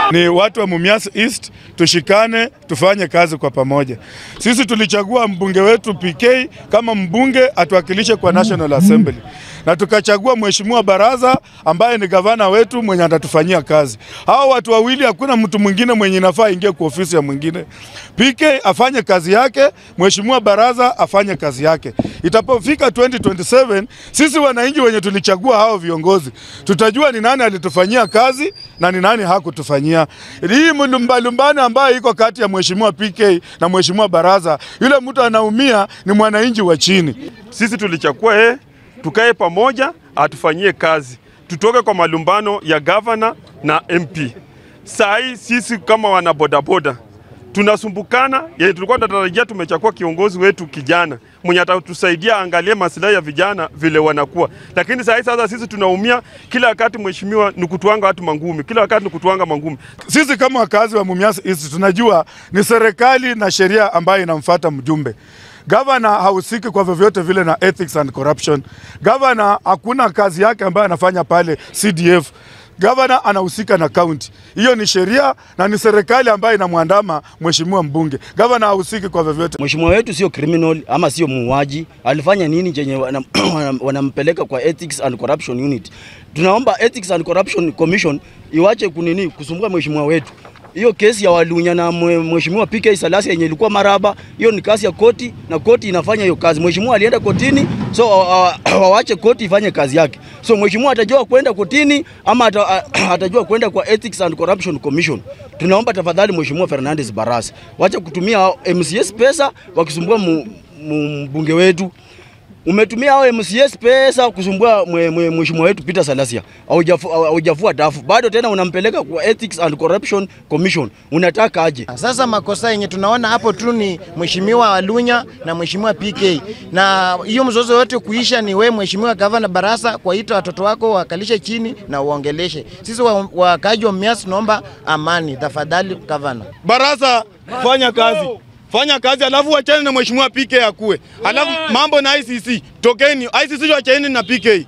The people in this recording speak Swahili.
Ni watu wa Mumias East, tushikane tufanye kazi kwa pamoja. Sisi tulichagua mbunge wetu PK kama mbunge atuwakilishe kwa National Assembly, na tukachagua mheshimiwa Baraza ambaye ni gavana wetu mwenye atatufanyia kazi. Hao watu wawili, hakuna mtu mwingine mwenye inafaa aingie kwa ofisi ya mwingine. PK afanye kazi yake, mheshimiwa Baraza afanye kazi yake. Itapofika 2027 sisi wananchi wenye tulichagua hao viongozi tutajua ni nani alitufanyia kazi na ni nani hakutufanyia. Hii mlumbalumbano ambayo iko kati ya mheshimiwa PK na mheshimiwa Baraza, yule mtu anaumia ni mwananchi wa chini. Sisi tulichagua yeye, tukae pamoja, atufanyie kazi, tutoke kwa malumbano ya gavana na MP. Saa hii sisi kama wana bodaboda tunasumbukana, yenye tulikuwa tunatarajia tumechagua kiongozi wetu kijana mwenye atatusaidia angalie maslahi ya vijana vile wanakuwa, lakini saa hii sasa sisi tunaumia kila wakati. Mheshimiwa ni kutuanga watu mangumi, kila wakati ni kutuanga mangumi. Sisi kama wakazi wa Mumias East tunajua ni serikali na sheria ambayo inamfuata mjumbe. Gavana hahusiki kwa vyovyote vile na ethics and corruption. Gavana hakuna kazi yake ambayo anafanya pale CDF. Gavana anahusika na kaunti. Hiyo ni sheria na ni serikali ambayo inamwandama mheshimiwa mbunge. Gavana hahusiki kwa vyovyote. Mheshimiwa wetu sio criminal ama sio muuaji. Alifanya nini chenye wanam- wanam- wanampeleka kwa Ethics and Corruption Unit? Tunaomba Ethics and Corruption Commission iwache kunini kusumbua mheshimiwa wetu. Hiyo kesi ya Walunya na mwe- mheshimiwa PK Salasi yenye ilikuwa maraba, hiyo ni kazi ya koti na koti inafanya hiyo kazi. Mheshimiwa alienda kotini, so wa- wa- wawache koti ifanye kazi yake. So mheshimiwa atajua kwenda kotini ama ata, atajua kwenda kwa Ethics and Corruption Commission. Tunaomba tafadhali mheshimiwa Fernandez Barasa, wacha kutumia MCS pesa wakisumbua mu- mu- mbunge wetu. Umetumia hao MCS pesa kusumbua mwe- mwe- mheshimiwa wetu Peter Salasia, Haujafu- haujafua dafu bado, tena unampeleka kwa Ethics and Corruption Commission. Unataka aje? Sasa makosa yenye tunaona hapo tu ni mheshimiwa Walunya na mheshimiwa PK, na hiyo mzozo yote kuisha ni we mheshimiwa gavana Barasa kuwaita watoto wako wakalishe chini na uongeleshe. Sisi wa- wakaaji wa Mumias tunaomba amani, tafadhali gavana. Baraza, fanya kazi, fanya kazi, alafu wachane na mheshimiwa PK akue, alafu mambo na ICC tokeni, ICC wacheni na PK.